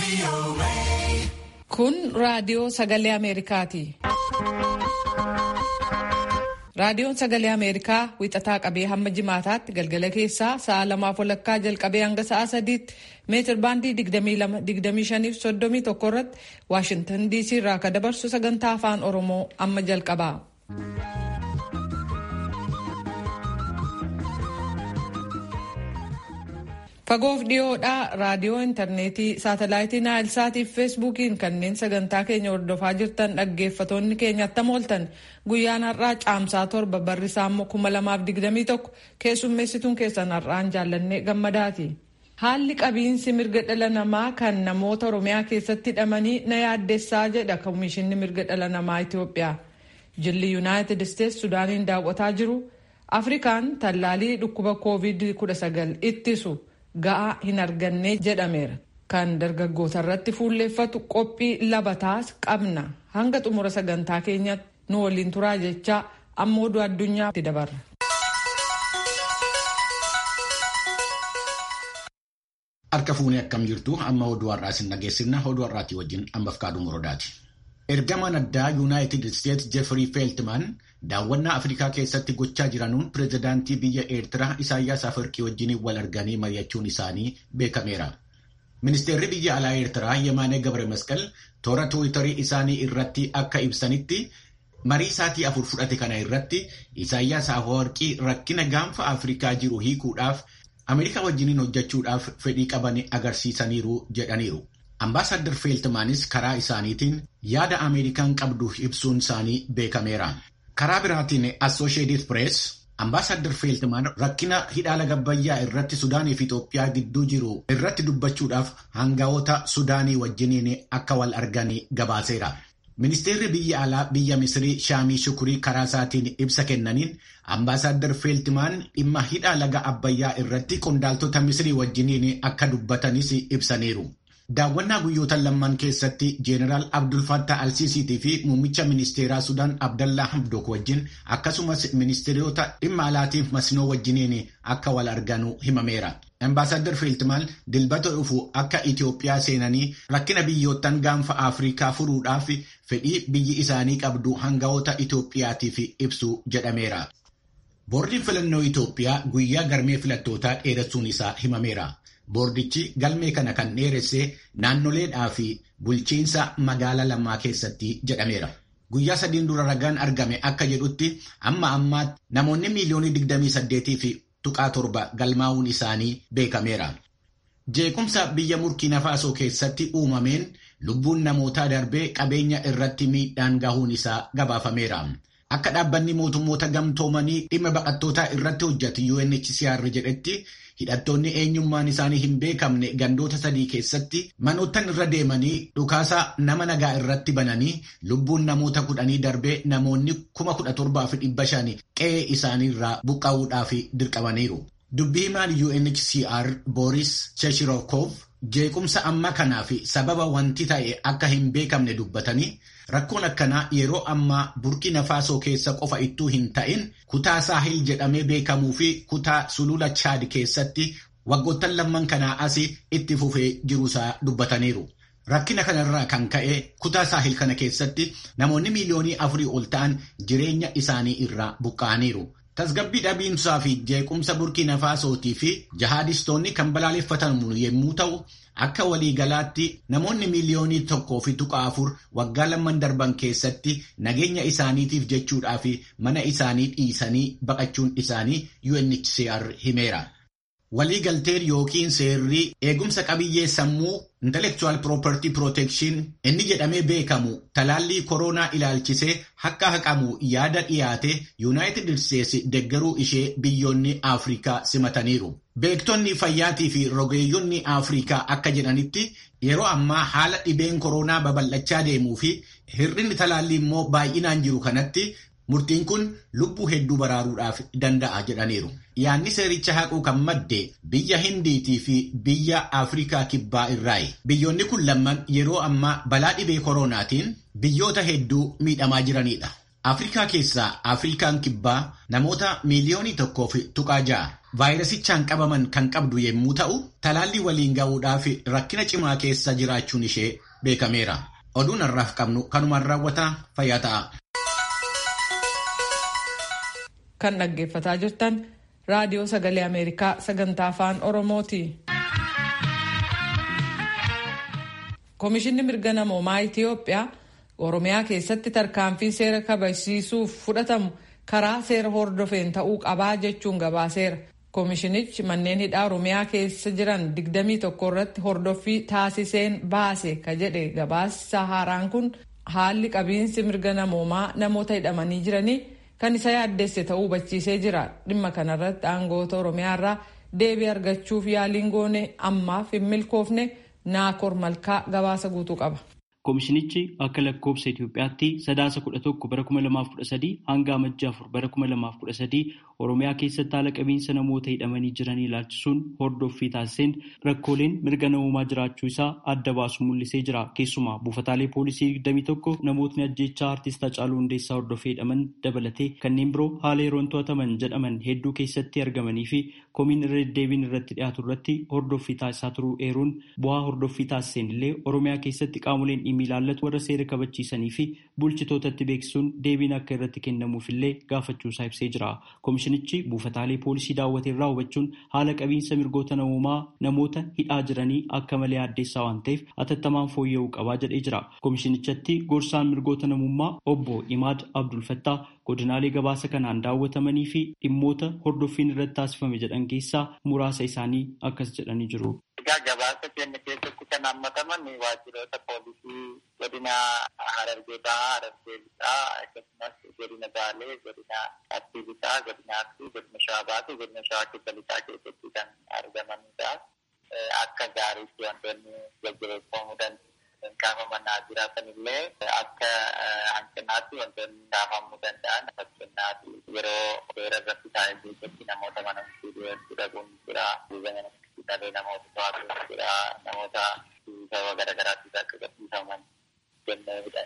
Kun raadiyoo sagalee Ameerikaati. Raadiyoon sagalee Ameerikaa wixataa qabee hamma jimaataatti galgala keessaa sa'a lamaaf walakkaa jalqabee hanga sa'a sadiitti meetir baandii 22-25 irratti Waashintan DC irraa akka dabarsu sagantaa afaan Oromoo amma jalqaba. Fagoof dhiyoodhaa raadiyoo intarneetii saatalaayitii naayilsaatii fi feesbuukiin kanneen sagantaa keenya hordofaa jirtan dhaggeeffatoonni keenya attam ooltan guyyaan har'aa caamsaa torba barrisaa immoo kuma lamaaf digdamii tokko keessummeessituun keessan har'aan jaallannee gammadaati. Haalli qabiinsi mirga dhala namaa kan namoota Oromiyaa keessatti hidhamanii na yaaddessaa jedha Komishinni mirga dhala namaa Itoophiyaa. Jilli Yuunaayitid Isteets Sudaaniin daawwataa jiru. Afrikaan tallaalii dhukkuba COVID-19 ittisu. ga'aa hin arganne jedhameera kan dargaggoota irratti fuulleeffatu qophii labataas qabna hanga xumura sagantaa keenyatti nu waliin turaa jechaa amma oduu addunyaatti dabarra. Harka fuunee akkam jirtu amma oduu har'aa isin dhageessifna oduu har'aatii wajjin ammaaf kaaduu muroodaati. Ergamaan addaa Yuunaayitid Isteets Jeefrii Feeltimaan daawwannaa Afrikaa keessatti gochaa jiranuun pireezidaantii biyya Eertiraa Isaayyaas Afwerqii wajjin wal arganii mari'achuun isaanii beekameera. Ministeerri biyya alaa Eertiraa Yemaanee Gabre Masqal toora Tiwiitarii isaanii irratti akka ibsanitti marii saatii afur fudhate kana irratti Isaayyaas Afwerqii rakkina gaanfa Afrikaa jiru hiikuudhaaf Ameerikaa wajjiniin hojjechuudhaaf fedhii qaban agarsiisaniiru jedhaniiru. Ambaasaddar Feeltimaanis karaa isaaniitiin yaada Ameerikaan qabdu ibsuun isaanii beekameera. Karaa biraatiin Associated Press Ambaasaddar Feeltimaan rakkina hidhaa laga Abbayyaa irratti Sudaanii fi Itoophiyaa gidduu jiru irratti dubbachuudhaaf hangawoota Sudaanii wajjiniin akka wal arganii gabaaseera. Ministeerri biyya alaa biyya Misrii Shaamii Shukurii karaa isaatiin ibsa kennaniin Ambaasaddar Feeltimaan dhimma hidhaa laga Abbayyaa irratti qondaaltota Misrii wajjiniin akka dubbatanis ibsaniiru. Daawwannaa guyyoota lamman keessatti Jeenaraal Abdul Fattah Alsiisiitii fi muummicha ministeeraa Sudaan Abdallaa Hamdok wajjin akkasumas ministeerota dhimma alaatiif masnoo wajjiniin akka wal arganu himameera. Ambaasaddar Feeltimaan dilbata dhufu akka Itoophiyaa seenanii rakkina biyyoottan gaanfa Afrikaa furuudhaaf fedhii biyyi isaanii qabdu hangawoota Itoophiyaatiif ibsu jedhameera. Boordiin filannoo Itoophiyaa guyyaa galmee filattootaa dheeressuun isaa himameera. Boordichi galmee kana kan dheeresse naannoleedhaa fi bulchiinsa magaalaa lamaa keessatti jedhameera. Guyyaa sadiin dura ragaan argame akka jedhutti amma ammaatti namoonni miiliyoonii 28 fi tuqaa torba galmaa'uun isaanii beekameera. Jeequmsa biyya Burkiina Faasoo keessatti uumameen lubbuun namootaa darbee qabeenya irratti miidhaan gahuun isaa gabaafameera. Akka dhaabbanni mootummoota gamtoomanii dhimma baqattootaa irratti hojjetu UNHCR jedhetti hidhattoonni eenyummaan isaanii hin beekamne gandoota sadii keessatti manoottan irra deemanii dhukaasa nama nagaa irratti bananii lubbuun namoota kudhanii darbee namoonni kuma kudha torbaa fi dhibba shanii qe'ee isaaniirraa buqqa'uudhaaf dirqamaniiru. Dubbii himaan UNHCR Boris Cheshirokov jeequmsa amma kanaa fi sababa wanti ta'e akka hin beekamne dubbatanii rakkoon akkanaa yeroo ammaa burkina faasoo keessa qofa ittuu hin ta'in kutaa saahil jedhamee beekamuu fi kutaa sulula chaad keessatti waggoottan lamman kanaa asii itti fufee jiruusaa dubbataniiru. Rakkina kanarraa kan ka'e kutaa saahil kana keessatti namoonni miiliyoonii afurii ol ta'an jireenya isaanii irraa buqqa'aniiru. Tasgabbii dhabiinsaa fi jeequmsa burkina faasootii fi jihaadistoonni kan balaaleffatamu yommuu ta'u akka waliigalaatti namoonni miiliyoonii tokkoo fi tuqaa afur waggaa lamman darban keessatti nageenya isaaniitiif jechuudhaa fi mana isaanii dhiisanii baqachuun isaanii UNHCR himeera. Waliigalteen yookiin seerri eegumsa qabiyyee sammuu intellectual property protection inni jedhamee beekamu talaallii koronaa ilaalchisee akka haqamu yaada dhiyaate yuunaayitid isteetsi deggaruu ishee biyyoonni afrikaa simataniiru. Beektonni fayyaatii fi rogeeyyonni afrikaa akka jedhanitti yeroo ammaa haala dhibeen koronaa babal'achaa deemuu fi hir'inni talaallii immoo baay'inaan jiru kanatti murtiin kun lubbuu hedduu baraaruudhaaf danda'a jedhaniiru. Yaanni seericha haquu kan madde biyya Hindiitii fi biyya Afrikaa Kibbaa irraayi. Biyyoonni kun lamman yeroo ammaa balaa dhibee koronaatiin biyyoota hedduu miidhamaa jiranidha. Afrikaa keessaa Afrikaan Kibbaa namoota miiliyoonii tokkoo fi tuqaa ja'a. vaayirasichaan qabaman kan qabdu yommuu ta'u, talaallii waliin ga'uudhaaf rakkina cimaa keessa jiraachuun ishee beekameera. Oduun har'aaf qabnu kanumaan raawwataa fayyaa ta'a. Kan dhaggeeffataa jirtan raadiyoo sagalee Ameerikaa sagantaa afaan Oromooti. Komishinni mirga namoomaa Itiyoophiyaa Oromiyaa keessatti tarkaanfiin seera kabachiisuuf fudhatamu karaa seera hordofeen ta'uu qabaa jechuun gabaaseera. Komishinichi manneen hidhaa Oromiyaa keessa jiran 21 irratti hordoffii taasiseen baase ka jedhe gabaasa haaraan kun haalli qabiinsi mirga namoomaa namoota hidhamanii jiranii kan isa yaaddesse ta'uu hubachiisee jira. Dhimma kanarratti aangoota Oromiyaa irraa deebii argachuuf yaaliin goone ammaaf hin milkoofne naakoor malkaa gabaasa guutuu qaba. Komishinichi akka lakkoobsa Itoophiyaatti sadaasa kudha tokko bara kuma lamaaf kudha sadii hanga amajjii afur bara kuma lamaaf kudha sadii Oromiyaa keessatti haala qabiinsa namoota hidhamanii jiranii ilaalchisuun hordoffii taasiseen rakkooleen mirga namoomaa jiraachuu isaa adda baasu mul'isee jira. Keessumaa buufataalee poolisii digdamii tokko namootni ajjeechaa artist Hacaaluu Hundeessaa hordofee hidhaman dabalatee kanneen biroo haala yeroon to'ataman jedhaman hedduu keessatti argamanii fi komiin irra deddeebiin irratti dhiyaatu irratti hordoffii taasisaa turuu eeruun bu'aa hordoffii taasiseen illee Oromiyaa keessatti qaamoleen dhimmi ilaallatu warra seera kabachiisanii fi bulchitootatti beeksisuun deebiin akka irratti kennamuuf illee gaafachuusaa ibsee jira. Komishinichi buufataalee poolisii daawwate irraa hubachuun haala qabiinsa mirgoota namoomaa namoota hidhaa jiranii akka malee addeessaa waan ta'eef atattamaan fooyya'uu qabaa jedhee jira. Komishinichatti gorsaan mirgoota namummaa obbo Imaad Abdulfattaa godinaalee gabaasa kanaan daawwatamanii fi dhimmoota hordoffiin irratti taasifame jedhan keessaa muraasa isaanii akkas jedhanii jiru. Egaa gabaasa keenya keessatti kan hammataman waajjiroota poolisii godina Harargee Bahaa, Harargee Lixaa akkasumas godina Baalee, godina Arsii Lixaa, godina Arsii, godina Shawaa Bahaa, godina Shawaa Kibba Lixaa keessatti kan argamanidha. Akka gaariitti wantoonni jajjabeeffamuu danda'an kaafamanaa jiraatan illee akka hanqinaatti wantoonni kaafamuu danda'an fakkeenyaaf yeroo seera irratti taa'e keessatti namoota mana murtii dhaquun jira. Dhalee namoota to'atu jira. Namoota sababa garaagaraatiif akka qabsiifaman kenneedha.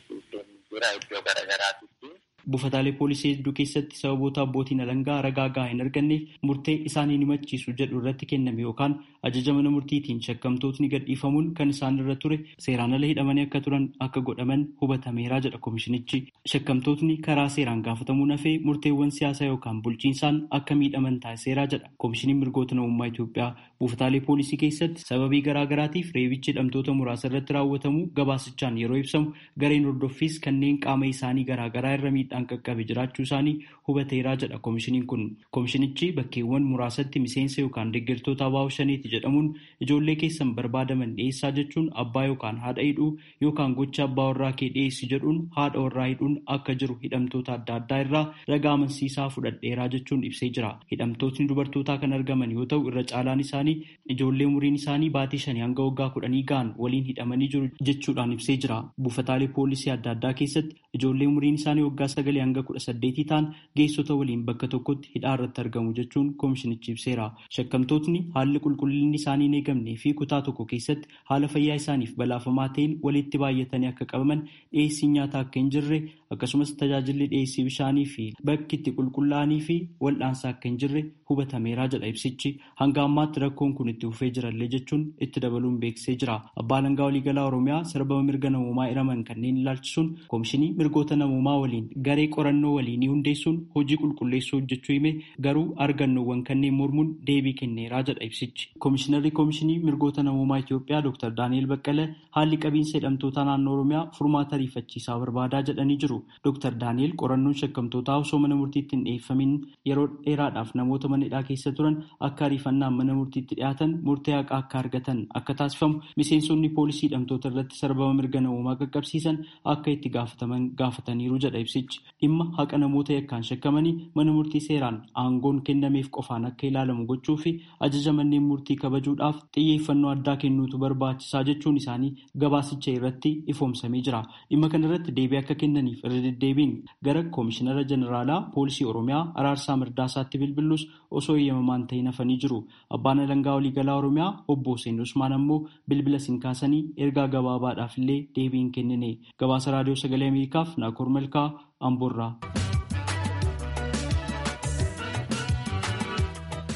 Jira iddoo garaagaraatitti. Buufataalee poolisii hedduu keessatti sababoota abbootiin alangaa ragaa gahaa hin arganneef murtee isaanii ni machiisu jedhu irratti kenname yookaan ajaja mana murtiitiin shakkamtootni gadhiifamuun kan isaan irra ture seeraan ala hidhamanii akka turan akka godhaman hubatameeraa jedha komishinichi. Shakkamtootni karaa seeraan gaafatamuun hafee murteewwan siyaasaa yookaan bulchiinsaan akka miidhaman taasiseeraa jedha komishiniin mirgoota namummaa Itoophiyaa. Buufataalee poolisii keessatti sababii garaagaraatiif reebichi hidhamtoota muraasa irratti raawwatamu gabaasichaan yeroo ibsamu gareen hordoffiis kanneen qaama isaanii garaagaraa irra miidhaan qaqqabe jiraachuu isaanii hubateeraa jedha komishiniin kun. Komishinichi bakkeewwan muraasatti miseensa yookaan deeggartoota abaa'oo shaniiti jedhamuun ijoollee keessan barbaadaman dhiyeessaa jechuun abbaa yookaan haadha hidhuu yookaan gocha abbaa warraa kee dhiyeessi jedhuun haadha warraa hidhuun akka jiru hidhamtoota adda addaa irraa ragaa amansiisaa fudhadheeraa jechuun ibsee jira. Hidhamtootni dubartootaa kan argaman yoo ta'u irra caalaan isaanii ijoollee umuriin isaanii baatii shanii hanga waggaa kudhanii ga'an waliin hidhamanii jiru jechuudhaan ibsee jira. Buufataalee poolisii adda addaa keessatti ijoollee umuriin isaanii waggaa sagalii hanga kudha saddeetii ta'an geessota waliin bakka tokkotti hidhaa irratti argamu jechuun komishinichi ibseera. Shakkamtootni haalli qulqullinni isaanii hin eegamnee fi kutaa tokko keessatti haala fayyaa isaaniif balaafamaa ta'een walitti baay'atanii akka qabaman dhiyeessiin nyaataa akka hin jirre akkasumas tajaajilli dhiyeessii bishaanii fi bakki itti qulqullaa'anii fi wal'aansaa akka hin jirre hubatameeraa jedha ibsichi. Hanga ammaatti rakkoon kun itti fufee jirallee jechuun itti dabaluun beeksisee jira. Abbaa Alangaa Waliigalaa Oromiyaa sarbama mirga namoomaa hiraman kanneen ilaalchisuun komishinii mirgoota namoomaa waliin garee qorannoo waliinii hundeessuun hojii qulqulleessuu hojjechuu hime garuu argannoowwan kanneen mormuun deebii kenneeraa jedha ibsichi. Komishinarri komishinii mirgoota namoomaa Itoophiyaa Dr. Daani'el Baqqalee haalli qabiinsa hidhamtoota naannoo Oromiyaa furmaata ariifachiisaa barbaadaa jedhanii jiru. Dr. Daani'el qorannoon shakkamtootaa osoo mana murtiitti hin dhiyeeffamin yeroo dheeraadhaaf namoota mana hidhaa keessa turan akka ariifannaan mana murtiitti dhiyaatan murtee haqaa akka argatan akka taasifamu miseensonni poolisii hidhamtoota irratti sarbama mirga namoomaa qaqqabsiisan akka itti gaafataman gaafataniiru jedha ibsichi. Dhimma haqa namoota yakkaan shakkamanii mana murtii seeraan aangoon kennameef qofaan akka ilaalamu gochuu fi ajaja manneen murtii kabajuudhaaf xiyyeeffannoo addaa kennuutu barbaachisaa jechuun isaanii gabaasicha irratti ifoomsamee jira. Dhimma kana irratti deebii akka kennaniif irra deddeebiin gara koomishinara jeneraalaa poolisii oromiyaa araarsaa mirdaasaatti bilbilus osoo eeyyamamaan ta'in hafanii jiru. Abbaan alangaa waliigalaa oromiyaa obbo Hussein Usmaan ammoo bilbila siin kaasanii ergaa gabaabaadhaaf illee deebii hin kennine. Gabaasa raadiyoo sagalee Ameerikaaf Naakoor Malkaa Amboorraa.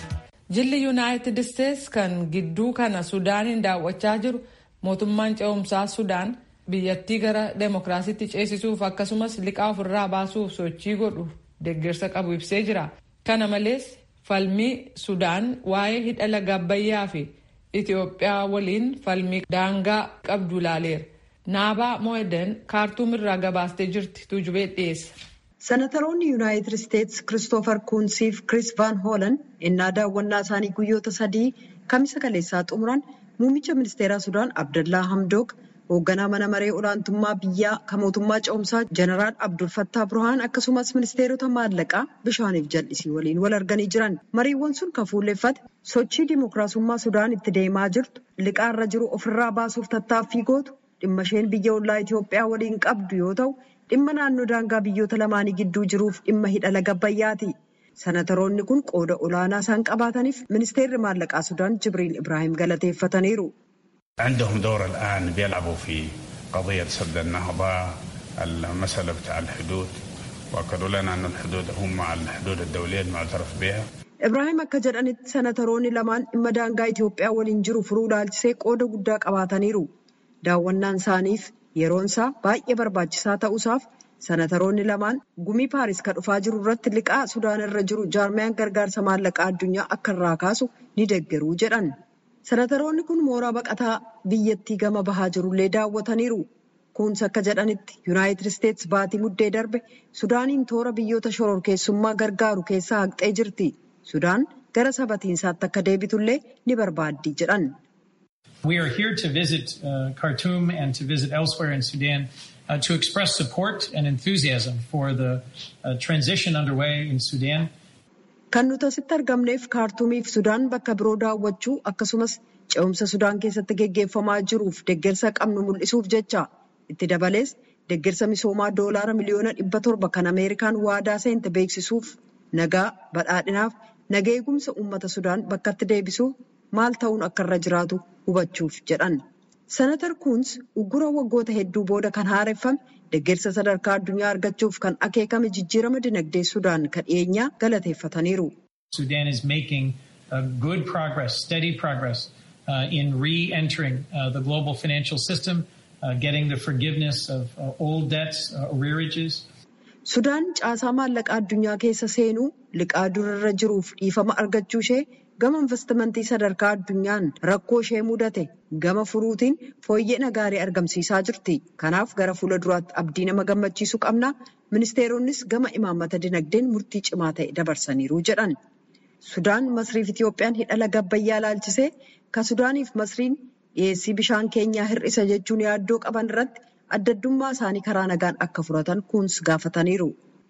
Jilli Yuunaayitid Isteets kan gidduu kana Sudaaniin daawwachaa jiru mootummaan ce'umsaa Sudaan biyyattii gara demokiraasiitti ceesisuuf akkasumas liqaa ofirraa baasuuf sochii godhu deeggarsa qabu ibsee jira. Kana malees falmii Sudaan waa'ee hidha laga Abbayyaa fi Itoophiyaa waliin falmii daangaa qabdu ilaaleera. Naabaa Mo'eden kaartuum irraa gabaastee jirti tuujubee dhiyeessa. Senataroonni Yuunaayitid Isteets Kiristoofer Kuunsiif Kiriis Vaan Hoolan innaa daawwannaa isaanii guyyoota sadii kamisa kaleessaa xumuran muummicha ministeeraa Sudaan Abdallaa Hamdook hoogganaa mana maree olaantummaa biyyaa kan mootummaa ce'umsaa Jeneraal Abdul Fattaa Burhaan akkasumas ministeerota maallaqaa bishaaniif jal'isii waliin wal arganii jiran. Mariiwwan sun kan fuulleffate sochii dimookiraasummaa Sudaan itti deemaa jirtu liqaarra jiru ofirraa baasuuf tattaaffii gootu dhimma isheen biyya ollaa Itoophiyaa waliin qabdu yoo ta'u dhimma naannoo daangaa biyyoota lamaanii gidduu jiruuf dhimma hidha laga Abbayyaati. Senataroonni kun qooda olaanaa isaan qabaataniif ministeerri maallaqaa Sudaan Jibriil Ibraahim galateeffataniiru. عندهم دور الآن بيلعبوا في قضية سد النهضة المسألة بتاع الحدود وأكدوا لنا أن الحدود هم مع الحدود الدولية المعترف بها Ibraahim akka jedhanitti senataroonni lamaan dhimma daangaa Itoophiyaa waliin jiru furuu ilaalchisee qooda guddaa qabaataniiru. Daawwannaan isaaniif yeroon isaa baay'ee barbaachisaa ta'uusaaf senataroonni lamaan gumii Paaris kan dhufaa jiru irratti liqaa Sudaan irra jiru jaarmiyaan gargaarsa maallaqaa addunyaa akka irraa kaasu ni deeggaruu jedhan. Senataroonni kun mooraa baqataa biyyattii gama bahaa jirullee daawwataniiru. Kunis akka jedhanitti Yuunaayitid Isteets baatii muddee darbe Sudaaniin toora biyyoota shororkeessummaa gargaaru keessaa haqxee jirti. Sudaan gara sabatiinsaatti akka deebitullee ni barbaaddi jedhan. We are here to visit uh, Khartoum and to visit elsewhere in Sudan uh, to express support and enthusiasm for the uh, transition underway in Sudan. Kan nuti asitti argamneef kaartuumiif Sudaan bakka biroo daawwachuu akkasumas ce'umsa Sudaan keessatti geggeeffamaa jiruuf deeggarsa qabnu mul'isuuf jecha itti dabalees deeggarsa misoomaa doolaara miliyoona dhibba torba kan Ameerikaan waadaa seente beeksisuuf nagaa badhaadhinaaf naga eegumsa uummata Sudaan bakkatti deebisuuf maal ta'uun akka irra jiraatu hubachuuf jedhan. Senatar Kuns uggura waggoota hedduu booda kan haareffame deeggarsa sadarkaa addunyaa argachuuf kan akeekame jijjiirama dinagdee Sudaan kan dhiyeenyaa galateeffataniiru. Sudan is making uh, good progress, steady progress uh, in re-entering uh, the global financial system, uh, getting the forgiveness of uh, old debts, uh, arrearages. Sudaan caasaa maallaqaa addunyaa keessa seenuu liqaa durarra jiruuf dhiifama argachuu ishee gama investimentii sadarkaa addunyaan rakkoo ishee mudate gama furuutiin fooyya'ina gaarii argamsiisaa jirti. Kanaaf gara fuula duraatti abdii nama gammachiisu qabna. Ministeeronnis gama imaammata dinagdeen murtii cimaa ta'e dabarsaniiru jedhan. Sudaan Masriif Itiyoophiyaan hidha laga Abbayyaa ilaalchisee kan Sudaaniif Masriin dhiyeessii bishaan keenyaa hir'isa jechuun yaaddoo qaban irratti addaddummaa isaanii karaa nagaan akka furatan kuns gaafataniiru.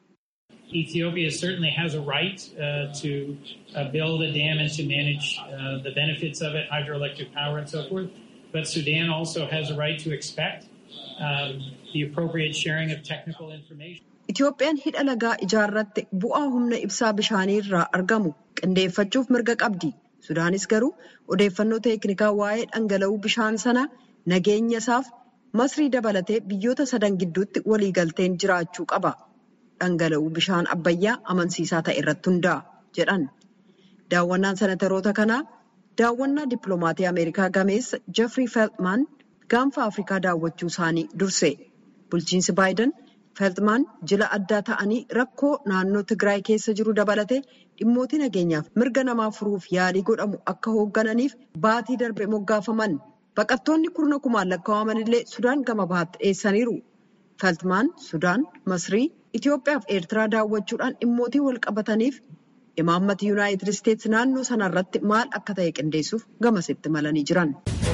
Ethiopia certainly has a right uh, to uh, build a dam and to manage uh, the benefits of it, hydroelectric power and so forth. But Sudan also has a right to expect um, the appropriate sharing of technical information. Itiyoophiyaan hidha lagaa ijaarratte bu'aa humna ibsaa bishaanii irraa argamu qindeeffachuuf mirga qabdi. Sudaanis garuu odeeffannoo teeknikaa waa'ee dhangala'uu bishaan sana nageenya isaaf masrii dabalatee biyyoota sadan gidduutti waliigalteen jiraachuu qaba. Dhangala'uu bishaan abbayyaa amansiisaa ta'e irratti hundaa'a jedhan. Daawwannaan senataroota kanaa daawwannaa dippiloomaatii Ameerikaa gameessa Jeffrey Feltman gaanfa Afrikaa daawwachuu isaanii durse. Bulchiinsi Baayiden Feltman jila addaa ta'anii rakkoo naannoo Tigraay keessa jiru dabalatee dhimmootii nageenyaaf mirga namaa furuuf yaalii godhamu akka hooggananiif baatii darbe moggaafaman. Baqattoonni kurna kumaan lakkaa'aman illee Sudaan gama bahaatti dhiyeessaniiru. Feltmaan Sudaan, Masrii, Itoophiyaa fi Eertiraa daawwachuudhaan dhimmootii wal qabataniif imaammati Yuunaayitid Isteets naannoo sanarratti maal akka ta'e qindeessuuf gamasitti malanii jiran.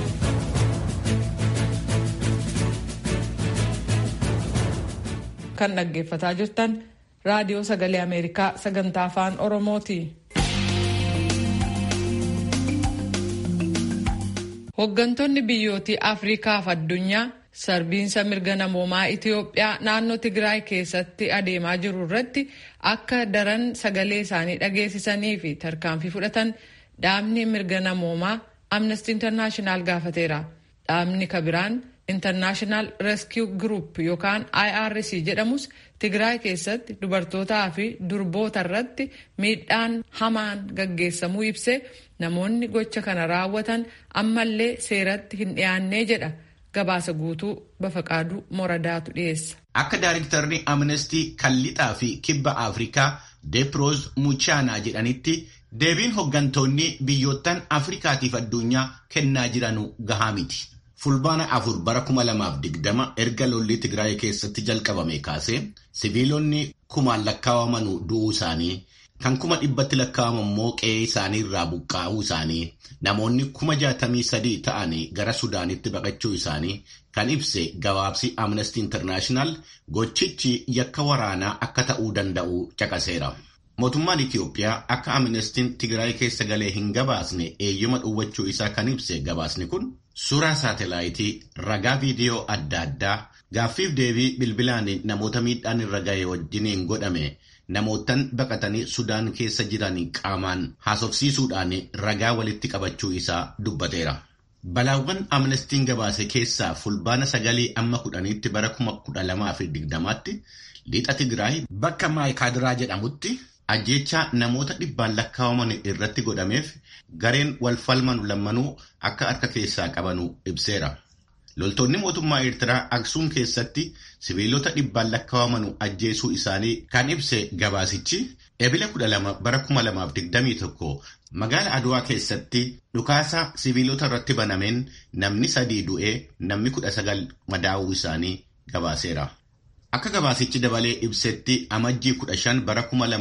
Kan dhaggeeffataa jirtan raadiyoo sagalee Ameerikaa sagantaa afaan Oromooti. Hooggantoonni biyyootii Afrikaa fi addunyaa sarbiinsa mirga namoomaa Itoophiyaa naannoo Tigraay keessatti adeemaa jiru irratti akka daran sagalee isaanii dhageessisanii fi tarkaanfii fudhatan dhaabni mirga namoomaa Amnesty International gaafateera. Dhaabni kabiraan International Rescue Group yookaan IRC jedhamus Tigraay keessatti dubartootaa fi durboota irratti miidhaan hamaan gaggeessamuu ibsee namoonni gocha kana raawwatan ammallee seeratti hin dhiyaannee jedha. Gabaasa guutuu Bafaqaaduu Moradaatu dhiyeessa. Akka Daayiriktarri Amnestii Kallixaa fi Kibba Afrikaa Deeproos Muchaanaa jedhanitti deebiin hooggantoonni biyyoottan Afrikaatiif addunyaa kennaa jiranu gahaa miti. Fulbaana afur bara kuma lamaaf digdama erga lolli Tigraay keessatti jalqabame kaasee siviilonni kumaan lakkaawamanu du'uu isaanii kan kuma dhibbatti lakkaa'aman immoo qe'ee isaanii irraa buqqaa'uu isaanii namoonni kuma jaatamii sadii ta'anii gara Sudaanitti baqachuu isaanii kan ibse gabaabsi Amnesty International gochichi yakka waraanaa akka ta'uu danda'u caqaseera. Mootummaan Itiyoophiyaa akka Amnestiin Tigraay keessa galee hin gabaasne eeyyama dhowwachuu isaa kan ibse gabaasni kun suuraa saatelaayitii ragaa viidiyoo adda addaa gaaffiif deebii bilbilaan namoota miidhaan irra ga'e wajjiniin godhame namootan baqatanii Sudaan keessa jiran qaamaan haasofsiisuudhaan ragaa walitti qabachuu isaa dubbateera. Balaawwan Amnestiin gabaase keessaa fulbaana sagalii amma kudhaniitti bara kuma kudha lamaa fi digdamaatti lixa Tigraay bakka Maayikaadiraa jedhamutti ajjeechaa namoota dhibbaan lakkaa'aman irratti godhameef gareen wal falmanu lammanuu akka harka keessaa qabanu ibseera. Loltoonni mootummaa Eertiraa Aksuum keessatti siviilota dhibbaan lakkaa'aman ajjeesuu isaanii kan ibse gabaasichi ebila 12 bara 2021 magaala Adwaa keessatti dhukaasa siviilota irratti banameen namni sadii du'ee namni 19 madaa'uu isaanii gabaaseera. Akka gabaasichi dabalee ibsetti amajjii 15 bara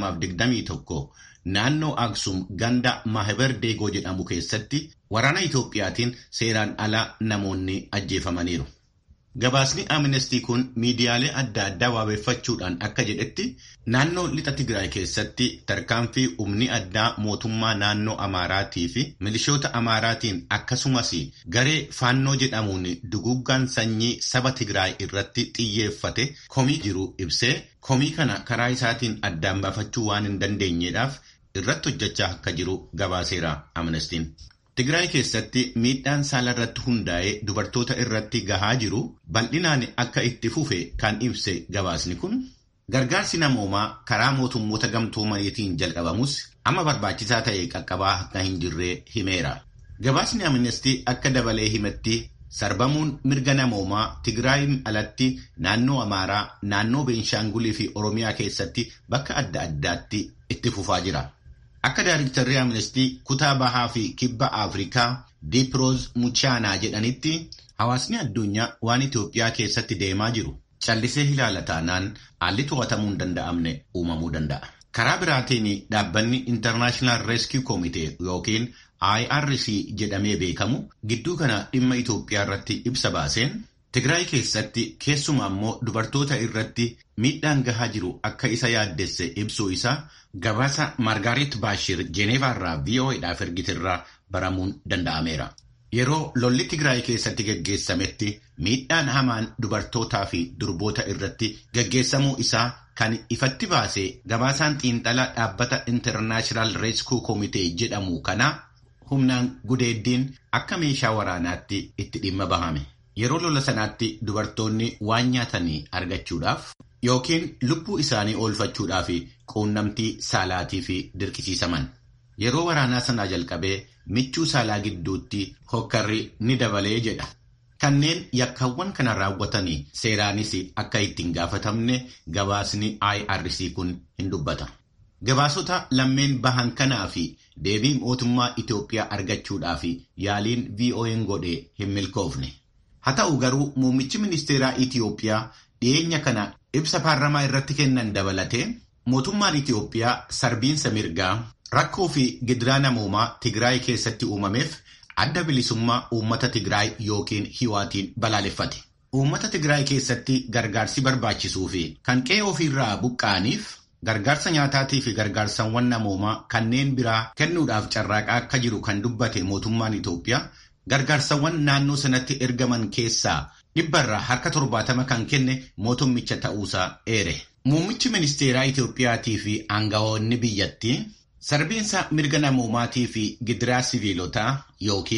2021 naannoo Aksum ganda Maahibar Deegoo jedhamu keessatti waraana Itoophiyaatiin seeraan ala namoonni ajjeefamaniiru. Gabaasni Amnestii kun miidiyaalee adda addaa waabeeffachuudhaan akka jedhetti naannoo lixa Tigraay keessatti tarkaanfii humni addaa mootummaa naannoo Amaaraatii fi milishoota Amaaraatiin akkasumas garee faannoo jedhamuun duguggaan sanyii saba Tigraay irratti xiyyeeffate komii jiru ibsee komii kana karaa isaatiin addaan baafachuu waan hin dandeenyeedhaaf irratti hojjechaa akka jiru gabaaseera Amnestiin. Tigraay keessatti miidhaan saala irratti hundaa'ee dubartoota irratti gahaa jiru bal'inaan akka itti fufe kan ibse gabaasni kun gargaarsi namoomaa karaa mootummoota gamtoomaniitiin jalqabamus amma barbaachisaa ta'e qaqqabaa akka hin jirree himeera. Gabaasni amnestii akka dabalee himetti sarbamuun mirga namoomaa Tigraayin alatti naannoo Amaaraa, naannoo Beenshaangulii fi Oromiyaa keessatti bakka adda addaatti itti fufaa jira. Akka Daayiriktarri Amnestii kutaa bahaa fi kibba Afrikaa Diiproos Muchaanaa jedhanitti hawaasni addunyaa waan Itoophiyaa keessatti deemaa jiru callisee ilaala taanaan haalli to'atamuu hin danda'amne uumamuu danda'a. Karaa biraatiin dhaabbanni International Rescue Committee yookiin IRC jedhamee beekamu gidduu kana dhimma Itoophiyaa irratti ibsa baaseen Tigraay keessatti keessumaa immoo dubartoota irratti miidhaan gahaa jiru akka isa yaaddesse ibsuu isaa gabaasa Margaaret Baashir Jeeneevaarraa VOAdhaaf ergiterraa baramuun danda'ameera. Yeroo lolli Tigraay keessatti gaggeessametti miidhaan hamaan dubartootaa fi durboota irratti gaggeessamuu isaa kan ifatti baase gabaasaan xiinxalaa dhaabbata International Rescue Committee jedhamu kana humnaan gudeeddiin akka meeshaa waraanaatti itti dhimma bahame. Yeroo lola sanaatti dubartoonni waan nyaatanii argachuudhaaf yookiin lubbuu isaanii oolfachuudhaaf quunnamtii saalaatii fi dirqisiisaman. Yeroo waraanaa sanaa jalqabee michuu saalaa gidduutti hokkarri ni dabalee jedha. Kanneen yakkaawwan kana raawwatanii seeraanis akka ittiin gaafatamne gabaasni IRC kun hin dubbata. Gabaasota lammeen bahan kanaa fi deebii mootummaa Itoophiyaa argachuudhaaf yaaliin VOA'n godhe hin milkoofne. Haa ta'u garuu muummichi ministeeraa Itoophiyaa dhiyeenya kana ibsa paarlamaa irratti kennan dabalatee mootummaan Itoophiyaa sarbiinsa mirgaa rakkoo fi gidiraa namoomaa Tigraay keessatti uumameef adda bilisummaa uummata Tigraay yookiin hiwaatiin balaaleffate. Uummata Tigraay keessatti gargaarsi barbaachisuu fi kan qe'ee ofiirraa buqqa'aniif gargaarsa nyaataatii fi gargaarsawwan namoomaa kanneen biraa kennuudhaaf carraaqaa akka jiru kan dubbate mootummaan Itoophiyaa. Gargaarsawwan naannoo sanatti ergaman keessaa dhibbarraa harka torbaatama kan kenne mootummicha ta'uusaa eere. Muummichi ministeeraa Itoophiyaatii fi aangawoonni biyyattii sarbiinsa mirga namoomaatii fi gidiraa siviilotaa yookiin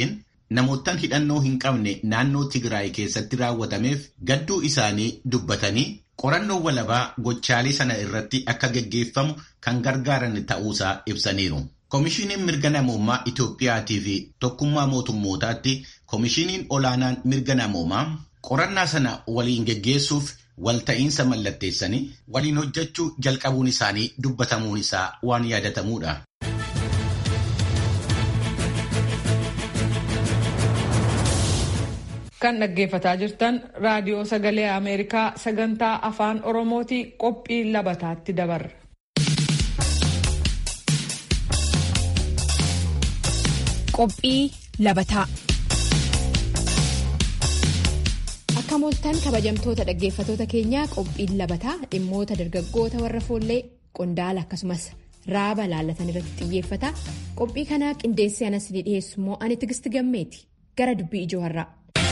namoottan hidhannoo hin qabne naannoo Tigraay keessatti raawwatameef gadduu isaanii dubbatanii qorannoo walabaa gochaalee sana irratti akka geggeeffamu kan gargaaran ta'uusaa ibsaniiru. Koomishiniin mirga namoomaa Itoophiyaatii fi tokkummaa mootummootaatti koomishiniin olaanaan mirga namoomaa qorannaa sana waliin geggeessuuf walta'iinsa mallatteessanii waliin hojjechuu jalqabuun isaanii dubbatamuun isaa waan yaadatamuudha. Kan dhaggeeffataa jirtan raadiyoo sagalee Ameerikaa sagantaa afaan Oromooti qophii labataatti dabarra. Qophii labataa. Akka mooltan kabajamtoota dhaggeeffatoota keenyaa qophiin labataa dhimmoota dargaggoota warra foollee qondaala akkasumas raaba laallatan irratti xiyyeeffata. Qophii kanaa qindeessee anas ni dhiyeessu immoo ani tigisti gammeeti gara dubbii ijoo har'aa.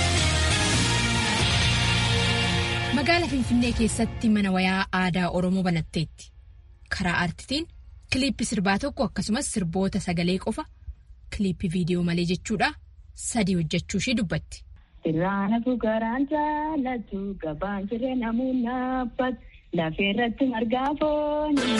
Magaala Finfinnee keessatti mana wayaa aadaa Oromoo banatteetti. Karaa aartitiin kiliippii sirbaa tokko akkasumas sirboota sagalee qofa kiliippii viidiyoo malee jechuudha sadii hojjechuu ishee dubbatti. Sirraana fuugaraan jaalatu gabaan siree namuun naaffatu lafee irratti margaa foonii.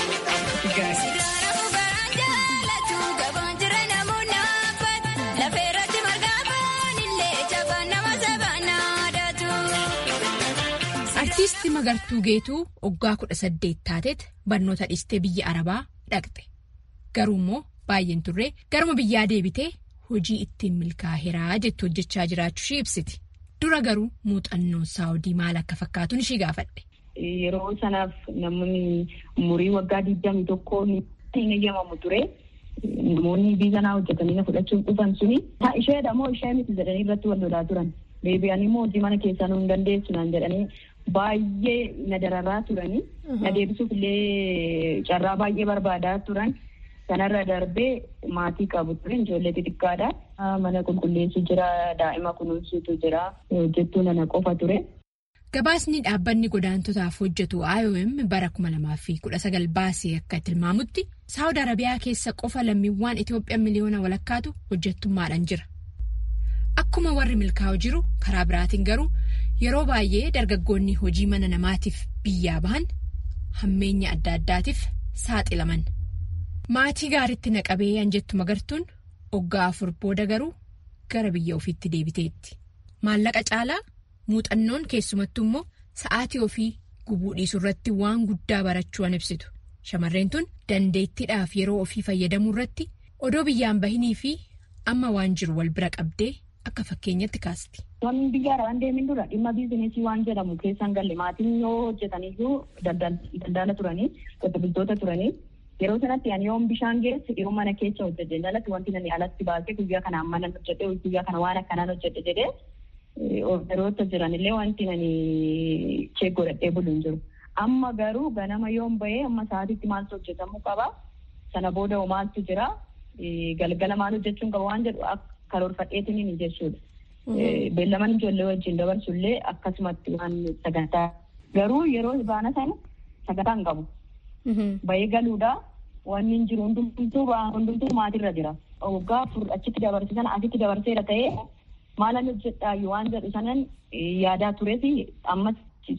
Artiistii Magartuu Geetuu waggaa kudha saddeet taateet barnoota dhiistee biyya Arabaa dhaqxe. Garuu immoo baay'een turree garuma biyyaa deebitee hojii ittiin milkaa'eeraa jettu hojjechaa jiraachuu ishee ibsiti. Dura garuu muuxannoon saawudii maal akka fakkaatuun ishee gaafadhe. Yeroo sanaaf namoonni umurii waggaa digdamii tokkoo hin eeyyamamu ture. Namoonni biizanaa hojjetanii na fudhachuuf dhufan suni. Isheedha moo ishee miti jedhanii irratti wal lolaa turan. Deebi'anii immoo hojii mana keessaa nu hin dandeessu naan jedhanii baay'ee na dararaa turanii. Na deebisuuf illee carraa baay'ee barbaadaa turan. Kanarra darbee maatii qabu ture ijoollee xixiqqaadha. Mana qulqulleessu jira, daa'ima kunuunsuutu jira, hojjettuu nana qofa ture. Gabaasni dhaabbanni godaantotaaf hojjetu IOM bara 2019 baasee akka tilmaamutti Saawud Arabiyaa keessa qofa lammiiwwan Itoophiyaa miliyoona walakkaatu hojjettummaadhaan jira. Akkuma warri milkaa'u jiru karaa biraatiin garuu yeroo baay'ee dargaggoonni hojii mana namaatiif biyyaa bahan hammeenya adda addaatiif saaxilaman. Maatii gaariitti naqabee anjettu magartuun waggaa afur booda garuu gara biyya ofiitti deebiteetti. Maallaqa caalaa muuxannoon keessumattuu immoo sa'aatii ofii gubuu dhiisuu irratti waan guddaa barachuu an ibsitu. Shamarreen tun dandeettiidhaaf yeroo ofii fayyadamuu irratti odoo biyyaan bahinii fi amma waan jiru wal bira qabdee akka fakkeenyatti kaasti. Wanni biyya waan deemin dura dhimma biizinesii waan jedhamu keessan galle maatiin yoo hojjetaniyyuu daldala turanii qote bultoota turanii. Yeroo sanatti ani yoon bishaan geesse yeroo mana keessa hojjete jalatti wanti nani alatti baasee guyyaa kanaan mana hojjete guyyaa kana waan akkanaan hojjete jedhee ofiiroota jiran illee wanti nani chee godhadhee bulu hin jiru. Amma garuu ganama yoon bahee amma sa'aatitti maaltu hojjetamuu qaba. Sana booda maaltu jira. Galgala maal hojjechuun qaba waan jedhu karoorfadheetiin hin jechuudha. Beellaman ijoollee wajjin dabarsullee akkasumatti waan sagantaa. Garuu yeroo baana sana sagantaa hin qabu. Bahee galuudha. Wanni hin jiru hundumtuu hundumtuu maatirra jira. Waggaa afur achitti dabarsiisan asitti dabarseera ta'ee maalan hojjedhaa waan jedhu sanan yaadaa tureef ammas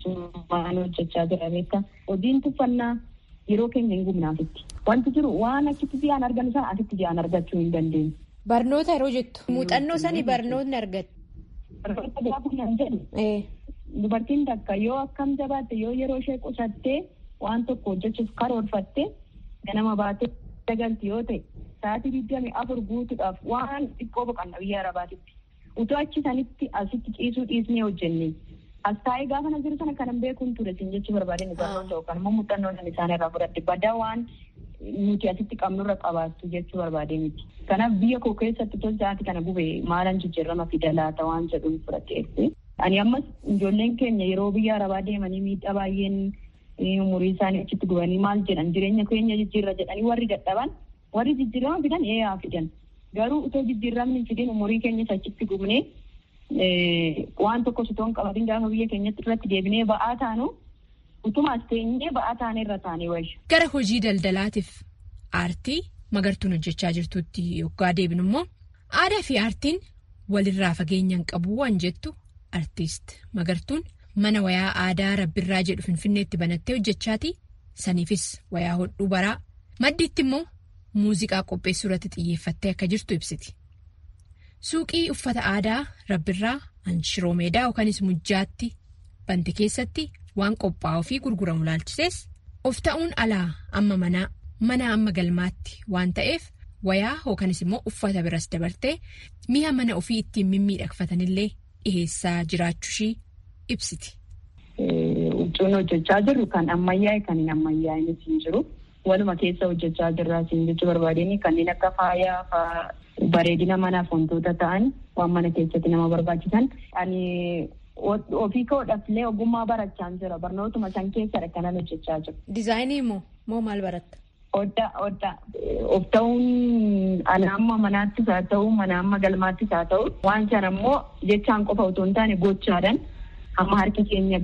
waan hojjechaa jira beekta. Hojiin tuffannaa yeroo keenya hin gubnaafitti. Wanti jiru waan achitti ji'aan argannu sana asitti ji'aan argachuu hin dandeenyu. Barnoota yeroo jettu muuxannoo sanii barnootni argatu. Barnoota gaafa nan jedhu. Dubartiin takka yoo akkam jabaatte yoo yeroo ishee qusattee waan tokko hojjechuuf karoorfatte ganama baatee dagalti yoo ta'e sa'aatii digdami afur guutuudhaaf waan xiqqoo boqanna biyya arabaatitti. Utoo achi sanitti asitti ciisuu dhiisnee hojjenne. As taa'ee gaafa na jiru sana kanan beekuun ture sin jechuu barbaadeen barnoota yookaan immoo muuxannoo sana isaan irraa fudhadhe badaa waan nuti asitti qabnurra qabaattu jechuu barbaadee miti. Kanaaf biyya koo keessatti tos sa'aatii kana gube maalan jijjiirama fida laata waan jedhuun fudhadheetti. Ani ammas ijoolleen keenya yeroo biyya arabaa deemanii miidhaa baay'een umurii isaanii achitti gubanii maal jedhan jireenya keenya jijjiirra jedhanii warri dadhaban warri jijjiirama fidan eeyaa fidan. Garuu utoo jijjiiramni fidin umurii keenyas achitti gubnee waan tokko sitoon qabatin gaafa biyya keenyatti irratti deebinee ba'aa taanu utumaas teenyee ba'aa taanee irra taanee wayya. Gara hojii daldalaatiif aartii magartuun hojjechaa jirtutti yoggaa deebinu immoo aadaa fi aartiin walirraa fageenyaan qabu waan jettu artiist magartuun mana wayaa aadaa rabbirraa jedhu finfinneetti banattee hojjechaati saniifis wayaa hodhuu baraa maddiitti immoo muuziqaa qopheessuu irratti xiyyeeffattee akka jirtu ibsiti. suuqii uffata aadaa rabbirraa anshiroo meedaa yookanis mujjaatti bante keessatti waan qophaa'uu fi gurguramu laalchisees of ta'uun alaa amma manaa mana amma galmaatti waan ta'eef wayaa yookanis immoo uffata biras dabartee mi'a mana ofii ittiin mimmiidhagfatanillee dhiheessaa jiraachuushii ibsiti. Huccuun hojjechaa jirru kan ammayyaa'e kan hin ammayyaa'in hin jiru. Waluma keessa hojjechaa jirra siin jechuu barbaadeen kanneen akka faayaa fa'aa bareedina manaaf wantoota ta'an waan mana keessatti nama barbaachisan. Ani ofii koodhaafillee ogummaa barachaa jira. Barnootuma san keessadha kanan hojjechaa jiru. Dizaayinii moo moo maal baratta? Odda odda of ta'uun ana amma manaattis haa ta'u mana amma galmaattis haa ta'u waan sana immoo jechaan qofa otoo hin taane gochaadhaan amma harki keenya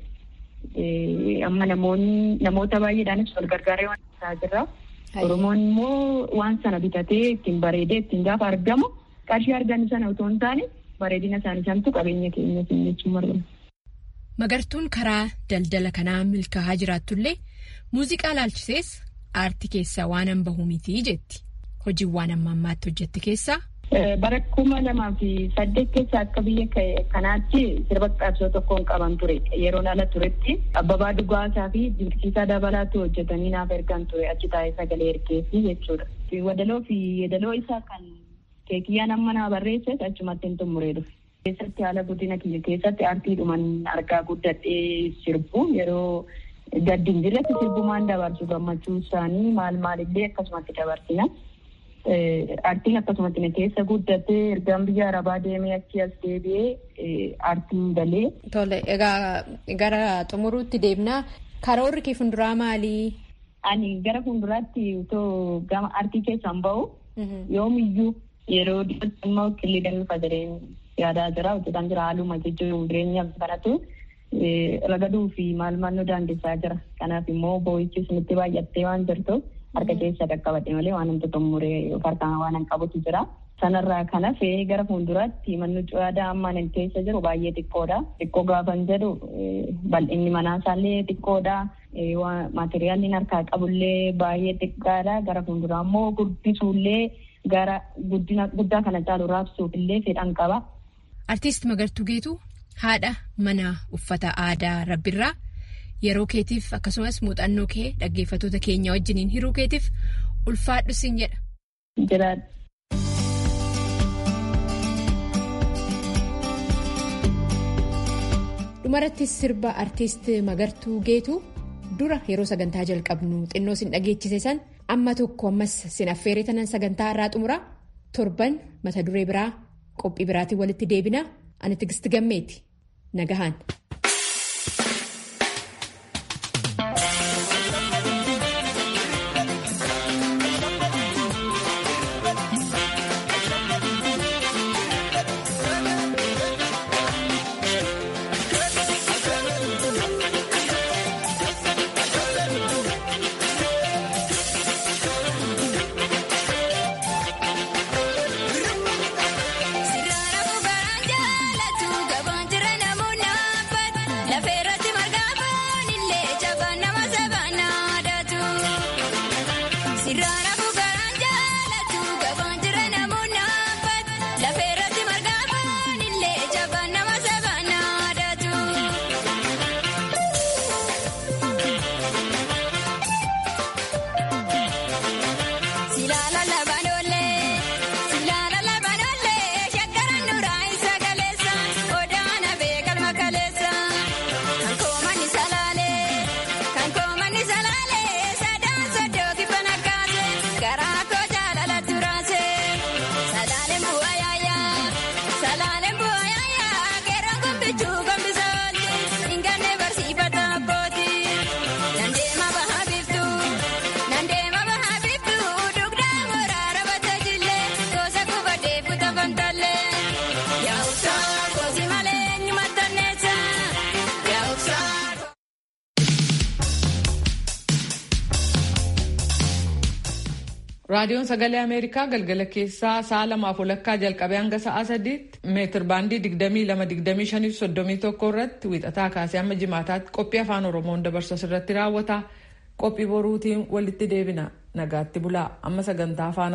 ga'ee amma namoonni namoota baay'eedhaanis wal gargaaree waan isaa jirra. Oromoon immoo waan sana bitatee ittiin bareedee ittiin gaafa argamu qarshii argan sana otoo hin taane bareedina isaanii santu qabeenya keenya jechuun marga. Magartuun karaa daldala kanaa milkaa'aa jiraatullee muuziqaa laalchisees aartii keessaa waan an bahu miti jetti. Hojiiwwan amma ammaatti hojjette keessaa. Bara kuma lamaa fi saddeet keessa akka biyya kanaatti sirba qabsoo tokkoon qaban ture. Yeroon ala turetti abbabaa dhugaasaa fi dinqisiisaa dabalaatu hojjetanii naaf ergan ture achi taa'ee sagalee ergeessi jechuudha. Wadaloo fi yeedaloo isaa kan keekiyyaan amma naa barreesses achumatti hin xumuree dhufe. Keessatti haala guddina kiyya keessatti aartiidhuman argaa guddadhee sirbu yeroo gaddi hin jirretti sirbumaan dabarsu gammachuu isaanii maal maalillee akkasumatti dabarsina. Aartiin akkasumatti na keessa guddatee ergaan biyya arabaa deemee achi as deebi'ee aartiin galee. Tole egaa gara xumuruutti deemnaa karoorri kee fuulduraa maalii? Ani gara fuulduraatti utoo gama aartii keessaan bahu yoomiyyuu yeroo dhiyootti immoo qillee danfa jedheen yaadaa jira hojjetaan jira haaluma jechuun jireenya kanatu ragaduu fi maal maal nu daangessaa jira. Kanaaf immoo boo'ichis nutti baay'attee waan jirtuuf harka keessa qaqqabadhe malee waan namatti xumuree harkaan waan hin qabutu jira. Sanarraa kan hafe gara fuulduraatti manni aadaa amma nan keessa jiru baay'ee xiqqoodha. Xiqqoo gaafan jedhu bal'inni manaasallee xiqqoodha. Maateriyaalli harkaa qabullee baay'ee xiqqaadha. Gara fuulduraa immoo guddisuullee gara guddaa kana caalu raabsuufillee fedhan qaba. Artiist Magartuu Geetuu haadha mana uffata aadaa rabbirraa yeroo keetiif akkasumas muuxannoo kee dhaggeeffattoota keenya wajjiniin hiruu keetiif ulfaadhu siin jedha. dhumarattis sirba artiist Magartuu Geetuu dura yeroo sagantaa jalqabnu xinnoo sin dhageechise san amma tokko ammas sin affeeree tanan sagantaa irraa xumura torban mata duree biraa qophii biraatiin walitti deebina ani tigisti gammeeti nagahaan. Sirraa nama baraa jaalatu gabaan jira namoonni. raadiyoon sagalee ameerikaa galgala keessaa sa'a lamaaf walakkaa jalqabee hanga sa'a sadiitti meetir baandii digdamii lama digdamii shanii soddomii tokko irratti wiixataa kaasee hamma jimaataatti qophii afaan oromoon dabarsu irratti raawwata qophii boruutiin walitti deebina nagaatti bulaa amma sagantaa afaan